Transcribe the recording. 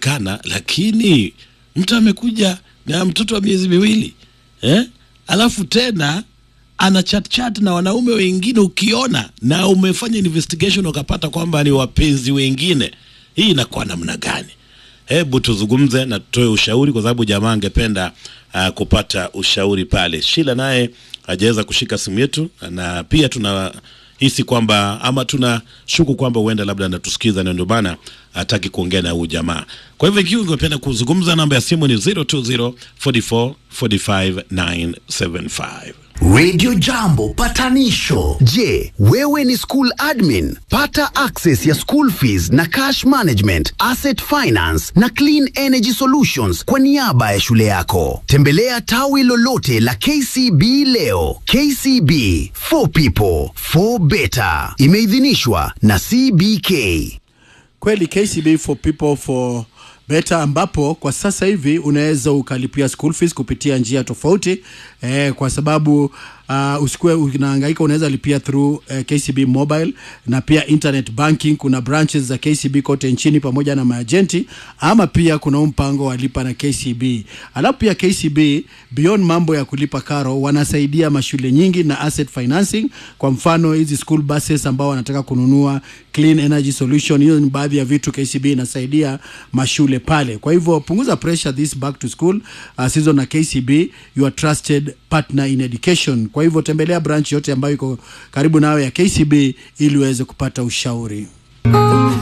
inawezekana, lakini mtu amekuja na mtoto wa miezi miwili eh? alafu tena ana chat chat na wanaume wengine, ukiona na umefanya investigation ukapata kwamba ni wapenzi wengine, hii inakuwa namna gani? Hebu tuzungumze na tutoe ushauri, kwa sababu jamaa angependa uh, kupata ushauri pale. Shila naye hajaweza kushika simu yetu, na pia tuna hisi kwamba ama tuna shuku kwamba huenda labda anatusikiza na ndio maana hataki kuongea na huyu jamaa. Kwa hivyo ikiwa ungependa kuzungumza, namba ya simu ni 020 44 45 975. Radio Jambo patanisho. Je, wewe ni school admin? Pata access ya school fees na cash management, asset finance na clean energy solutions kwa niaba ya shule yako. Tembelea tawi lolote la KCB leo. KCB for people for better. Imeidhinishwa na CBK. kweli KCB for people for better ambapo kwa sasa hivi unaweza ukalipia school fees kupitia njia tofauti eh, kwa sababu uh, usikuwe unahangaika unaweza lipia through eh, KCB mobile na pia internet banking kuna branches za KCB kote nchini pamoja na maajenti ama pia kuna huu mpango wa lipa na KCB alafu pia KCB beyond mambo ya kulipa karo wanasaidia mashule nyingi na asset financing kwa mfano hizi school buses ambao wanataka kununua clean energy solution hiyo ni baadhi ya vitu KCB inasaidia mashule pale kwa hivyo punguza pressure this back to school uh, season na KCB your trusted partner in education kwa hivyo tembelea branch yote ambayo iko karibu nawe ya KCB ili uweze kupata ushauri